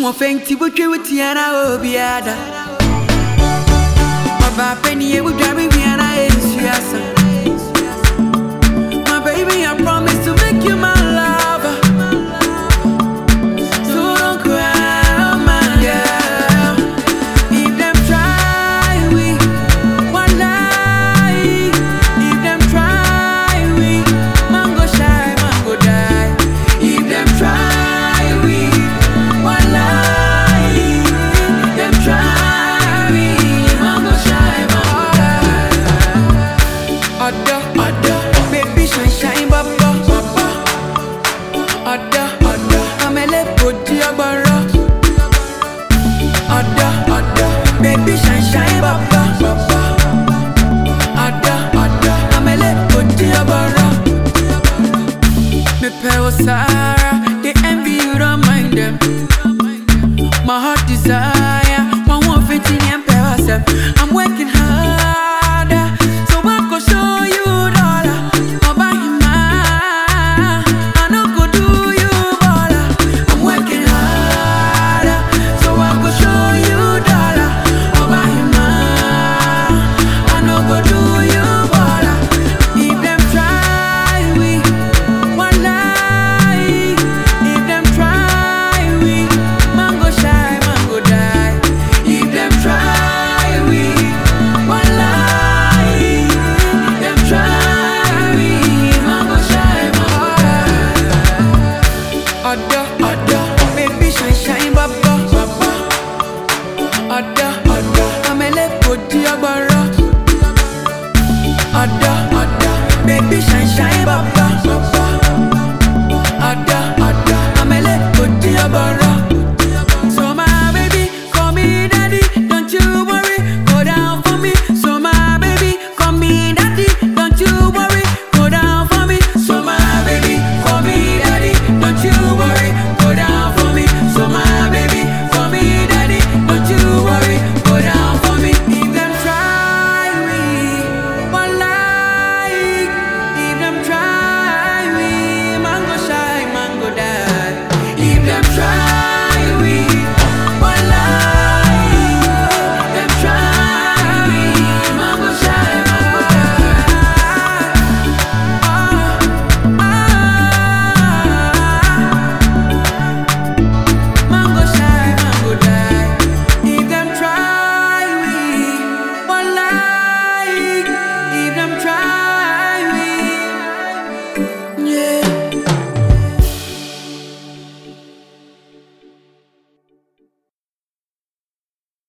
mo fenti wotwe wotiana obiada Ọba penny e wudware wiana ensuasa My baby I promise to make you my lover So don't cry oh my girl If them try we one lie If them try we mango shy mango die If them try we one lie If them try we mango shy mango die Ada ada baby shine shine baba baba Ada ada amele podi agbara Ada ada baby shine shine baba baba Ada ada amele podi agbara Me pay Sarah, they envy you don't mind them My heart desire, one one fifteen and pay myself I'm working harder, so I go show you dollar I'll buy you mine, I no go do you baller I'm working harder, so I go show you dollar I'll buy you mine, I no go do you baller If them try we, one lie If them try we, mango shy, mango die If them try we, one lie If them try we, mango shy, mango die Ada, ada, baby shine shine baba, baba Ada, ada, amele podi agbara Ada, ada, baby shine shine baba, baba Ada, ada, amele podi agbara